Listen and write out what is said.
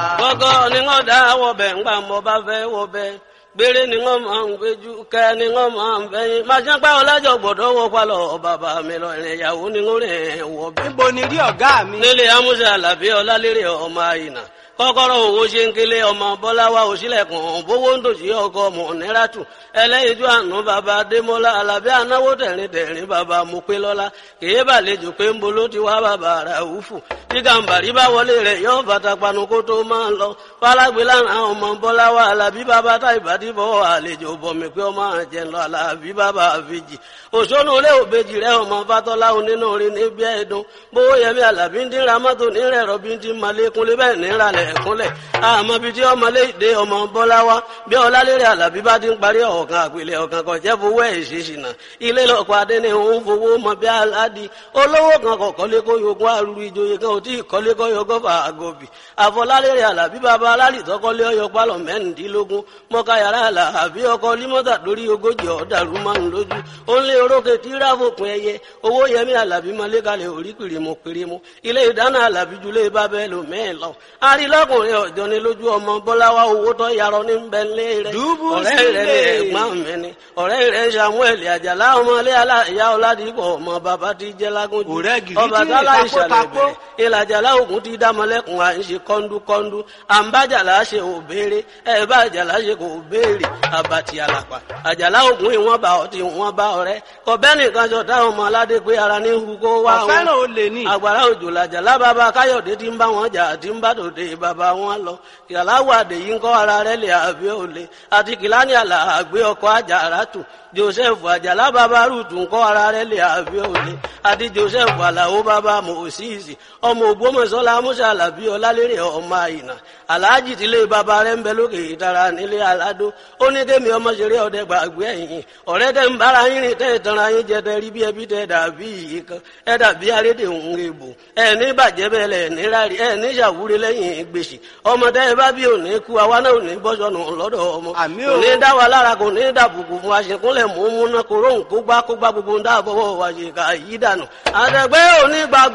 gbọ́gọ́ ni wọ́n dá wọ̀bẹ̀ ńgbà mo bá fẹ́ wọ̀bẹ̀ gbére ni wọ́n máa ń gbéjú kẹ́ ni wọ́n máa ń bẹ́yìn máa ṣe ń pẹ́ ọlájọ gbọ́dọ̀ wọ palọ̀ bàbá mi lọ ìrìn ìyàwó ni wọ́n rìn wọ̀bẹ̀. níbo ni rí ọ̀gá mi. nílé amúṣe àlàbí ọlálérè ọmọ àyìnà kọ́kọ́rọ́ owó ṣe ń kélé ọmọ bọ́láwá òṣìlẹ̀kùn bówó ń dòṣì ọkọ ọmọ níràtù ẹlẹ́yinjú àánú bàbá adémọ́lá alábí anáwó tẹ̀rín tẹ̀rín bàbá mopélọ́lá kèé bàlejò pé ń bolo ti wá bàbá ràúfù tí gàǹbàrí bá wọlé rẹ̀ yóò fata panu kó tó máa ń lọ fálágbé lánàá ọmọ bọ́láwá alábí bàbá tá ìbádìbọ̀ àlejò bọ̀mí pé ọmọ àjẹ́ lọ alábí bàbá àfijì òṣónú ilé òbejì rẹ̀ ọmọ fatọ́lá onínú orin níbi ẹ̀dùn bówó yẹmí alábí ń dín ramọ́tò nírẹ̀ rọ̀bí ń dín malékúnlé bẹ́ẹ̀ níralẹ̀ ẹ̀kúnlẹ̀ àmọ́ bíi tí ọmọ léde ọmọ bọ́lá wa bí ọlálérè àlàbí bá ti ń parí ọ̀kan àpilẹ̀ ọ̀kan kan jẹ́ fowó ẹ̀ ṣèṣìnà ilé lọ́kọ̀ adé ni òun fowó mọ bí aládì olówó kan kọ̀ kọ́lé kó yogún àrùrù ìjòyè kan ò tí ì kọ́lé kó yogún fà àgọ́bì àfọlálérè àlàbí bàbá alálìtọ́ kọ́lé ọyọ pálọ̀ mẹ́rìndínlógún mọ́ká yàrá àlàbí ọkọ̀ límọ́tà lórí ogójì ọ̀dàrú márùn lójú ó ń lé orókè tí ráfòpin ẹyẹ owó yẹmí àlàbí mọ́lé kalẹ̀ orí pìrìmù pìrìmù ilé ìdáná àlàbí julẹ̀ bábẹ́ lò mẹ́ẹ̀ lọ arílọ́kùnrin ọ̀jọ́ ni lójú ọmọ bọ́láwá owó tó yarọ ní bẹ́ńlẹ̀ rẹ̀ Dùbú ọ̀rẹ́ rẹ̀ ní sílẹ̀. ẹ̀gbọ́n mi ni ọ̀rẹ́ rẹ̀ samuel àjàlá ọmọlé aláìyá ọ̀làdìpọ̀ ọmọ bàbá ti jẹ́ lágúnjù Ọ̀rẹ́ gidi ọba tí tálá ìtàkó ìṣàlẹ̀ takó. bẹ̀rẹ̀ ìlàjàlá ògùn ti dámọ́lẹ́kùn à ń ṣe kọ́ńdúkọ́ńdú àǹbájàlá ṣe ò béèrè ẹ̀ bá àjàlá ṣe kò béèrè àbàtì àlàpà àjàlá ògùn ìwọ̀n bá ọtí ìwọ̀n bá ọ̀rẹ́ kọ̀bẹ́ nìkan jọ táwọn ọmọ aládé pé ara ní hu kó wá wọn ọ̀fẹ́ràn olè ní. àgbàrá òjò làjàlá bàbá káyọ̀dé tí ń bá wọn jà tí ń bá tòde bàbá wọn lọ kìláwó àdè yìí ń kọ́ ara rẹ̀ lè àbí òle àti kìláni àlà àgbé ọkọ̀ àjàrà tù joseph àjàlá bàbá rúùtù ń kọ́ ara rẹ̀ lè àbí òle àti joseph àlàó bàbá mòsíìsì ọmọ ògbómọ̀ṣọ́lá musa àlàbí ọlálérè ọmọ àyìnà aláàjì tílé bàbá rẹ̀ ń bẹ lókè ìtara nílé aládó ó ní kémi ọmọ ṣeré ọdẹ gbàgbé ẹ̀yìn ọ̀rẹ́ tẹ́ ń bára yín rìn tẹ́ ìtanra yín jẹ tẹ́ rí bí ẹbí tẹ́ dàbí yìí kan ẹ dàbí arédè òun èbò ẹ ní bàjẹ́ bẹ́ẹ̀ lẹ̀ ní rárí ẹ ní ṣàwúrí lẹ́yìn gbèsè ọmọ tẹ́ ẹ bá bí òní kú àwa náà ò ní bọ́sọ̀nù lọ́dọ̀ ọmọ Àmín kò o. ní dá wa lára kò ní dàbùkù fún aṣèkúnlẹ̀ mú múná kó róhùn kó gbá kó gbá gbogbo ń dáàbọ̀wọ̀ wa ṣe kà yí dànù àtẹ̀gbẹ́ òní gbàgbọ́